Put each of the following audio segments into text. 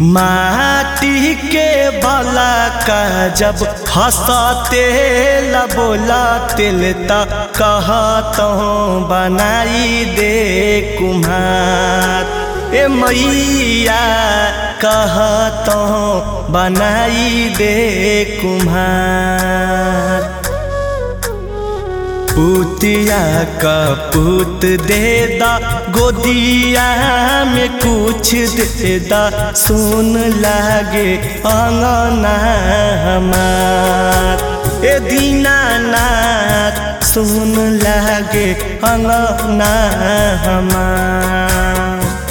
माटी के बाला का जब हंसते ला बोला तिल त कहतो बनाई दे कुम्हार ए मैया कहतो बनाई दे कुम्हार पुतिया का पुत दे दा गोदिया में कुछ दे दा सुन लागे अंगना हमार ए दीनानाथ सुन लागे अंगना हमार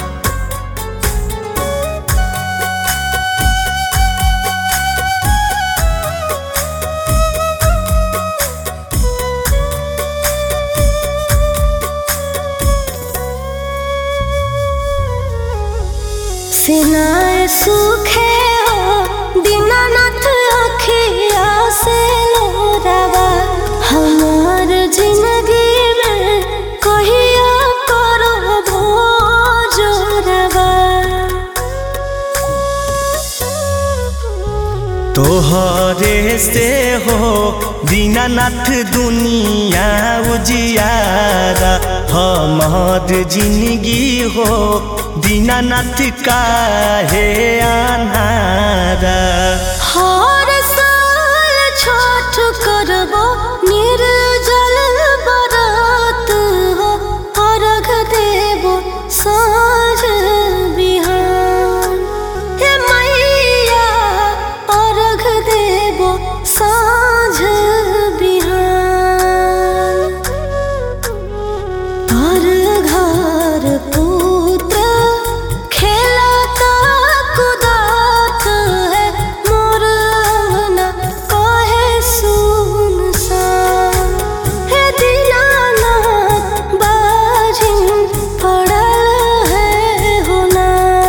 सिनाए सूखे हो दीनानाथ अखिया से लोरावा हमार जिंदगी में कहिया करो भोजोरवा तोहरे से हो दीनानाथ दुनिया उजियारा हमार जिंदगी हो दीनानाथ काहे अनारा हर साल छठ करबो निर्जल बरात हो अर्घ देबो साँझ बिहान हे मैया अर्घ देबो साँझ बिहान पर घर पुत्र खेलता कुदात है मोर अंगना कहे सुनसान हे दीनानाथ बाजिन पड़ल है होना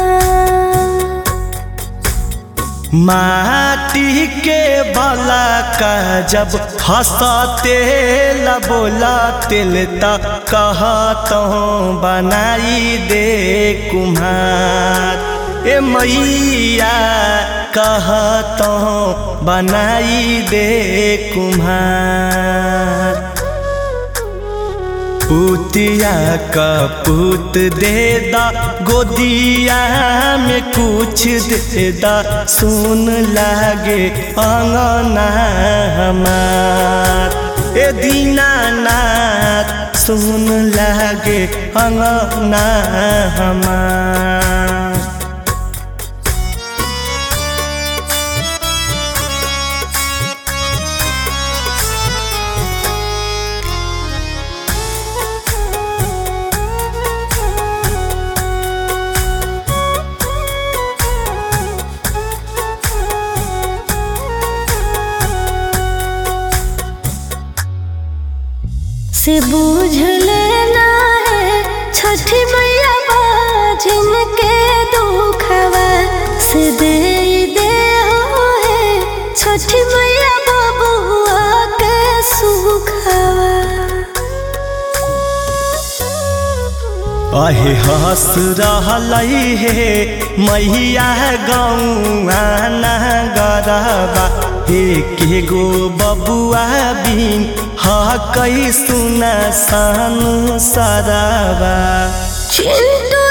माटी के बाला का जब हंसते ला बोला तिल त कहतो बनाई दे कुम्हार ए मैया कहतो बनाई दे कुम्हार पुतिया का पुत दे दा गोदिया में कुछ दे दा सुन लागे अंगना हमार ए दीनानाथ सुन लागे अंगना हमार से बूझ लेना है छठी मैया बाजिन के दुखवा से दे दे हो है छठी मैया बबुआ के सुखवा अहे हंस रहलै हे मैया गौआ नगरबा हे के गो बबुआ बिन हकै सुन सानु सरबा चिंटू